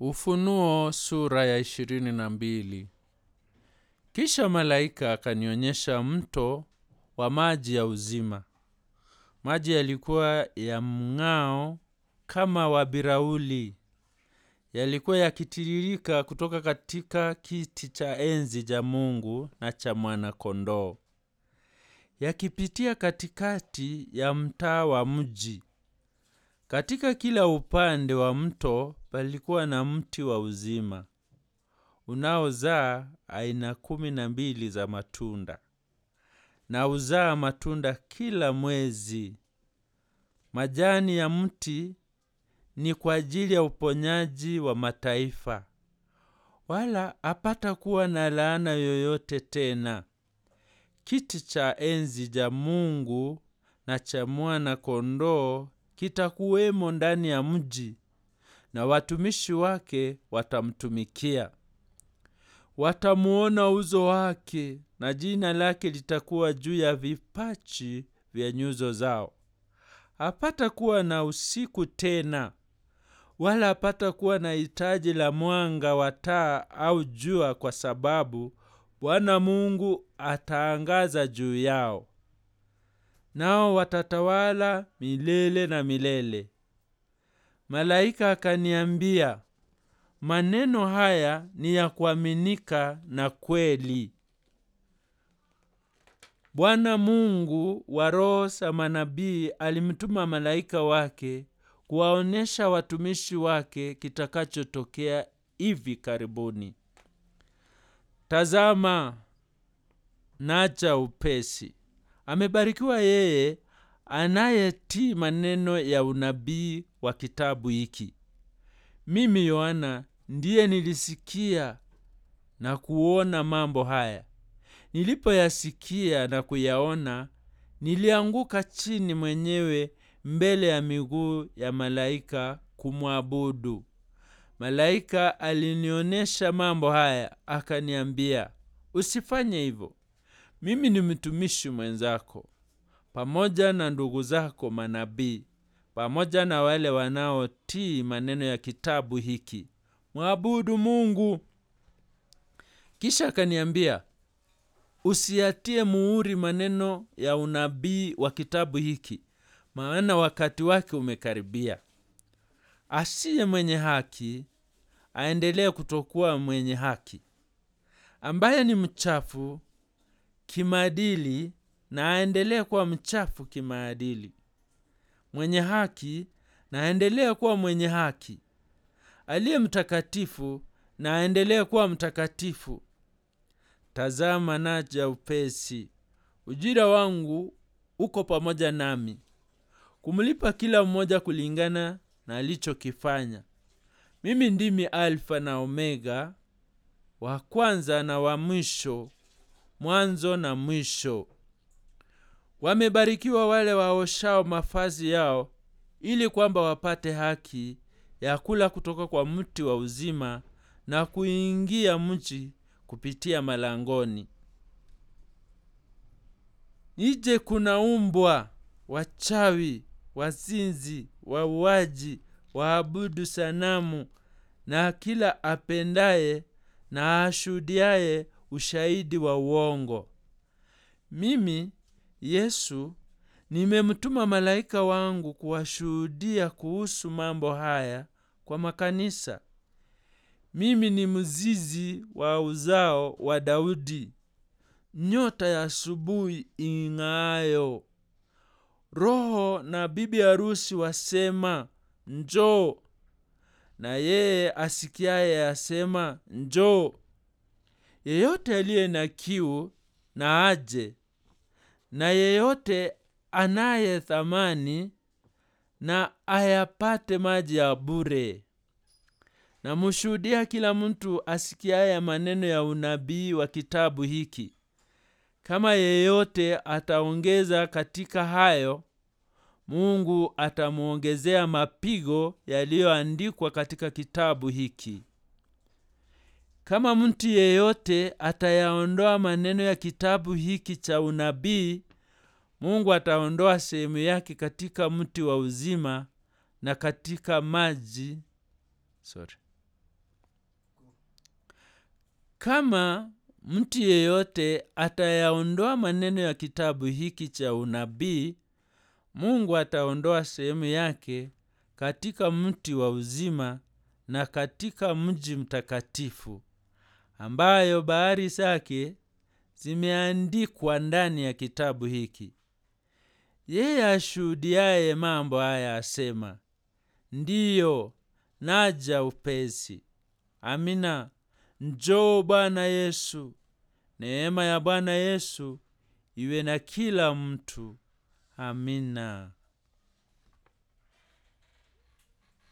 Ufunuo sura ya ishirini na mbili. Kisha malaika akanionyesha mto wa maji ya uzima. Maji yalikuwa ya mng'ao kama wa birauli, yalikuwa yakitiririka kutoka katika kiti cha enzi cha Mungu na cha Mwana-Kondoo, yakipitia katikati ya mtaa wa mji. Katika kila upande wa mto palikuwa na mti wa uzima unaozaa aina kumi na mbili za matunda, na uzaa matunda kila mwezi. Majani ya mti ni kwa ajili ya uponyaji wa mataifa, wala hapata kuwa na laana yoyote tena. Kiti cha enzi cha Mungu na cha Mwana-Kondoo kitakuwemo ndani ya mji, na watumishi wake watamtumikia. Watamuona uso wake, na jina lake litakuwa juu ya vipaji vya nyuso zao. Hapata kuwa na usiku tena, wala hapata kuwa na hitaji la mwanga wa taa au jua, kwa sababu Bwana Mungu ataangaza juu yao, nao watatawala milele na milele. Malaika akaniambia, maneno haya ni ya kuaminika na kweli. Bwana Mungu wa roho za manabii alimtuma malaika wake kuwaonyesha watumishi wake kitakachotokea hivi karibuni. Tazama, naja upesi. Amebarikiwa yeye anayetii maneno ya unabii wa kitabu hiki. Mimi Yohana ndiye nilisikia na kuona mambo haya. Nilipoyasikia na kuyaona, nilianguka chini mwenyewe mbele ya miguu ya malaika kumwabudu. Malaika alinionyesha mambo haya, akaniambia, usifanye hivyo. Mimi ni mtumishi mwenzako pamoja na ndugu zako manabii, pamoja na wale wanaotii maneno ya kitabu hiki. Mwabudu Mungu. Kisha akaniambia, usiyatie muhuri maneno ya unabii wa kitabu hiki, maana wakati wake umekaribia. Asiye mwenye haki aendelee kutokuwa mwenye haki, ambaye ni mchafu kimaadili na aendelee kuwa mchafu kimaadili. Mwenye haki na aendelee kuwa mwenye haki. Aliye mtakatifu na aendelee kuwa mtakatifu. Tazama, naja upesi, ujira wangu uko pamoja nami, kumlipa kila mmoja kulingana na alichokifanya. Mimi ndimi Alfa na Omega, wa kwanza na wa mwisho, mwanzo na mwisho. Wamebarikiwa wale waoshao mavazi yao, ili kwamba wapate haki ya kula kutoka kwa mti wa uzima na kuingia mji kupitia malangoni. Nje kuna umbwa, wachawi, wazinzi, wauaji, waabudu sanamu na kila apendaye na ashuhudiaye ushahidi wa uongo. Mimi Yesu nimemtuma malaika wangu kuwashuhudia kuhusu mambo haya kwa makanisa. Mimi ni mzizi wa uzao wa Daudi, nyota ya asubuhi ing'aayo. Roho na bibi harusi wasema, njoo, na yeye asikiaye asema, njoo. Yeyote aliye na kiu na aje, na yeyote anaye thamani na ayapate maji ya bure. Namshuhudia kila mtu asikiaye maneno ya unabii wa kitabu hiki. Kama yeyote ataongeza katika hayo, Mungu atamwongezea mapigo yaliyoandikwa katika kitabu hiki. Kama mtu yeyote atayaondoa maneno ya kitabu hiki cha unabii, Mungu ataondoa sehemu yake katika mti wa uzima na katika maji sorry, kama mtu yeyote atayaondoa maneno ya kitabu hiki cha unabii mungu ataondoa sehemu yake katika mti wa uzima na katika mji mtakatifu ambayo bahari zake zimeandikwa ndani ya kitabu hiki yeye ashuhudiaye mambo haya asema ndiyo naja upesi amina njoo bwana yesu neema ya bwana yesu iwe na kila mtu amina